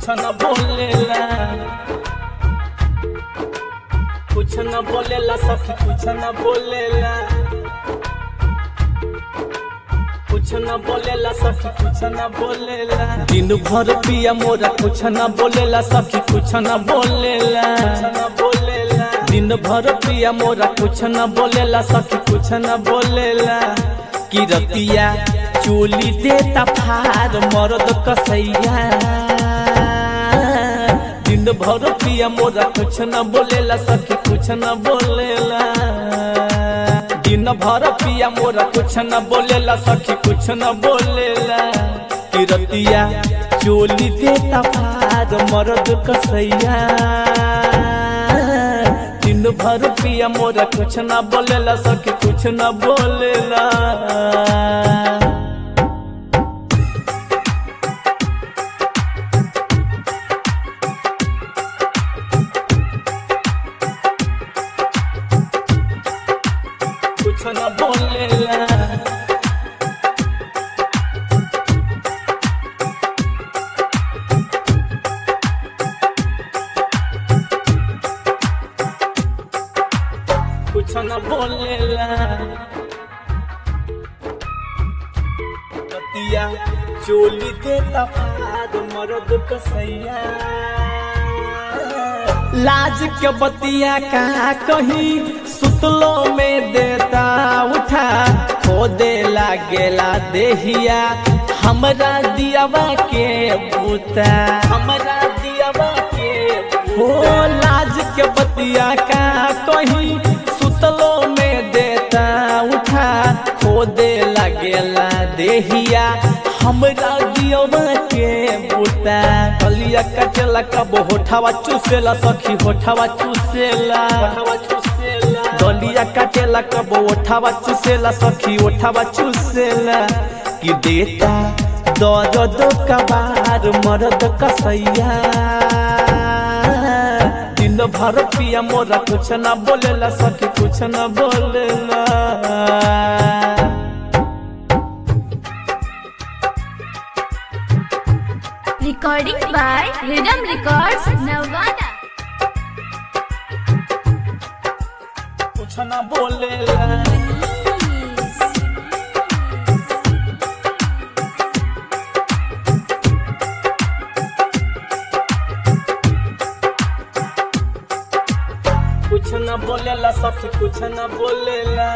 कुछ न बोलेला कुछ न बोलेला सखी कुछ न बोलेला कुछ न बोलेला सखी कुछ न बोलेला दिन भर पिया मोरा कुछ न बोलेला सखी कुछ न बोलेला न बोलेला दिन भर पिया मोरा कुछ न बोलेला सखी कुछ न बोलेला कि रतिया चोली देता फार मरद कसैया दिन भर पिया मोरा कुछ न बोलेला सखी कुछ न बोलेला दिन भर पिया मोरा कुछ न बोलेला सखी कुछ न बोलेला कि रतिया चोली देता फार मरद कसैया दिन भर पिया मोरा कुछ न बोलेला सखी कुछ न बोलेला कुछ न बोलेला कुछ न बोलेला रतिया चोली देता फाद मरद कसैया लाज के बतिया कहाँ कहीं सुतलो में देता उठा खो दे लागेला देहिया हमरा दियावा के बूता हमरा दियावा के हो लाज के बतिया कहाँ कहीं सुतलो में देता उठा खो दे लागेला देहिया हमरा दियवा के बूता कलिया कटेला कब होठावा चूसेला सखी होठावा चूसेला दलिया काटेला कब ओठावा चूसेला सखी ओठावा चूसेला कि देता दर्द कबार मरद कसैया दिन भर पिया मोरा कुछ न बोलेला सखी कुछ न बोलेला Recording by Rhythm Records, Nevada. कुछ न बोलेला कुछ न बोलेला सखी कुछ न बोलेला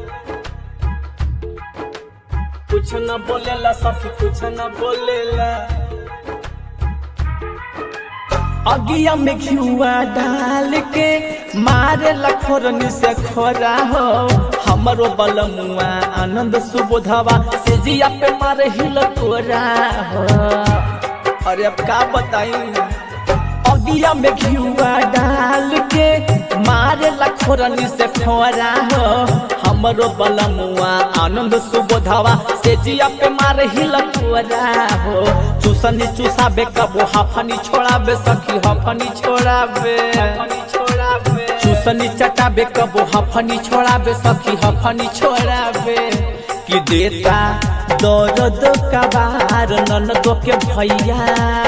कुछ न बोलेला सखी कुछ न बोलेला अगिया में घिउआ डाल के मारे लखोरनी से खोरा हो हमरो बलमुआ आनंद सुबोधवा से जिया पे मारे हिल कोरा हो अरे अब का बताई अगिया में घिउआ डाल के मारे लखोरनी से खोरा हो हमरो बलमुआ आनंद सुबोधवा से जिया पे मारे हिल कोरा हो चूसनी चूसाबे कबो हाफनी छोड़ाबे सखी हफनी छोड़ाबे चूसनी चटाबे कबो हफनी छोड़ाबे सखी हफनी छोड़ाबे कि देता दर्द कबार ननदो के भैया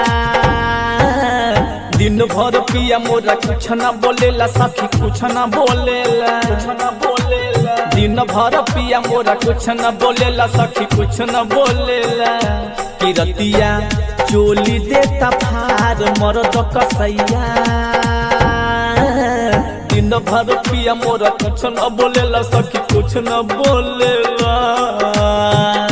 दिन भर पिया मोरा कुछ न बोलेला सखी कुछ न बोलेला कुछ न बोलेला दिन भर पिया मोरा कुछ न बोलेला सखी कुछ न बोलेला कि रतिया चोली देता फार मरद कसैया दिन भर पिया मोरा कुछ न बोलेला सखी कुछ न बोलेला